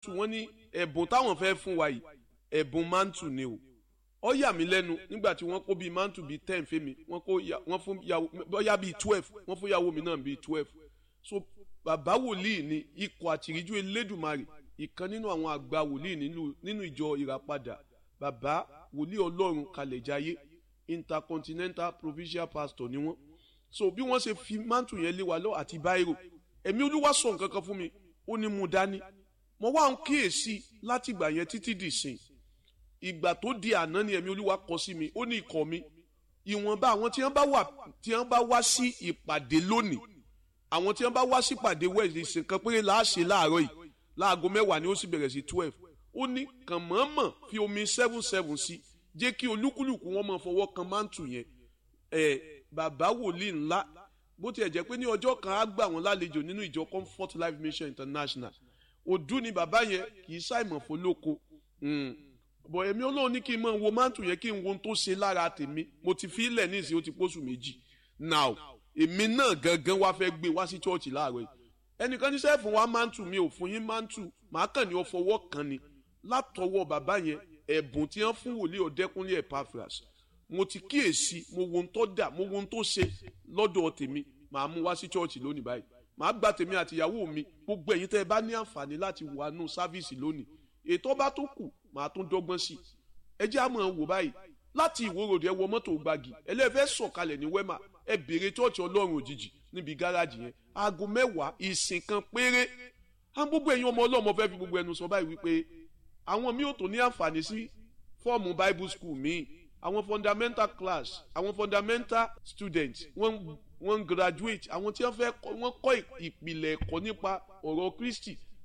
mantu wọ́n ní ẹ̀bùn táwọn fẹ́ fún wa yìí ẹ̀bùn mantu ni o ó yà mí lẹ́nu nígbà tí wọ́n kó bíi mantu bíi ten fèmí wọ́n kó wọ́n fún yàwó bóyá bíi twelve wọ́n fún yàwó mi náà bíi twelve so bàbá wòlíì ni ikọ̀ àtìríjú elédùmarè ìkan nínú àwọn àgbà wòlíì nínú ìjọ ìràpadà bàbá wòlíì ọlọ́run kalẹ̀jáyé intercontinental provincial pastor ni wọ́n so bí wọ́n ṣe fi mantu yẹn lé wa lọ àti báírò ẹ̀mí olúwa sọ nǹkan kan fún mi ó ní mú dání mo wá ń kíyèsí láti ìgbà yẹn títí dì sìn ìgbà tó di àná ni ẹ̀mí olúwa kọ sí mi ó ní ikọ̀ mi ìwọ̀nba àwọn tí wọ́n bá wà tí wọ́n bá wá sí ìpàdé lónìí àwọn tí wọ́n bá wá sí ìpàdé wẹ̀sì ìsìn kan péré láàṣẹ láàárọ̀ yìí láago mẹ́wàá ni ó sì bẹ̀rẹ̀ sí twelve ó ní kàn mọ̀ọ́mọ̀ fi omi seven seven sí jẹ́ kí olúkúlùkù wọn máa fọwọ́ kan mántù yẹn ẹ̀ bàbá wòlíì ńlá bó tiẹ̀ jẹ́ pé ní ọjọ́ kan á gbà wọ́n lálejò nínú ìjọ comfort life mission international òdú ni bàbá yẹn kì í ṣàìmọ̀ fọlọ́kọ bọ̀ èmi ọlọ́run ní kí n mọ̀ wo mántù yẹn kí n wo ohun tó ṣe lára tèmi mo ti fi ilẹ̀ ní ìsìn ó ti pósù méjì now èmi náà gangan wá fẹ́ gbé wá sí chọ́ọ̀chì láàárọ̀ yìí ẹnìkan níṣẹ́ fún wa mántù mi ò fún yín mántù màá kàn ní ọ fọwọ́ kan ni látọwọ́ bàbá yẹn ẹ̀bùn tí wọ́n fún wòlíì ọ̀dẹ́kúnlé Epaphras mo ti kíyèsí mo wo ohun tó dà mo wo ohun tó ṣe lọ́dọ̀ tèmi màá mú wá sí chọ́ọ̀chì lónìí báyìí màá gba tèmi àti ìyàwó mi gbogbo ẹ̀yin tẹ́ ẹ bá ní àǹfààní láti wà nù sáfíìsì lónìí ètò bá tó kù màá tún dọ́gbọ́n sí i ẹ jẹ́ àmọ́ wò báyìí láti ìwòròdì ẹ wọ mọ́tò gbági ẹlẹ́fẹ́ sọ̀kalẹ̀ ní wẹ́mà ẹ béèrè chọ́ọ̀chì ọlọ́run òjijì níbi gáràjì yẹn aago mẹ́wàá ìsìn kan péré á gbogbo ẹ̀yin ọmọ ọlọ́mọ fẹ́ fi gbogbo ẹnu sọ báyìí wípé àwọn mi ò tó ní àǹfààní sí fọ́ọ̀mù bible school míì àwọn fundamental class àwọn fundamental students wọ́n wọ́n graduate àwọn tí wọ́n fẹ́ wọ́n kọ́ ìpìlẹ̀ ẹ̀kọ́ nípa ọ̀rọ̀ Kristi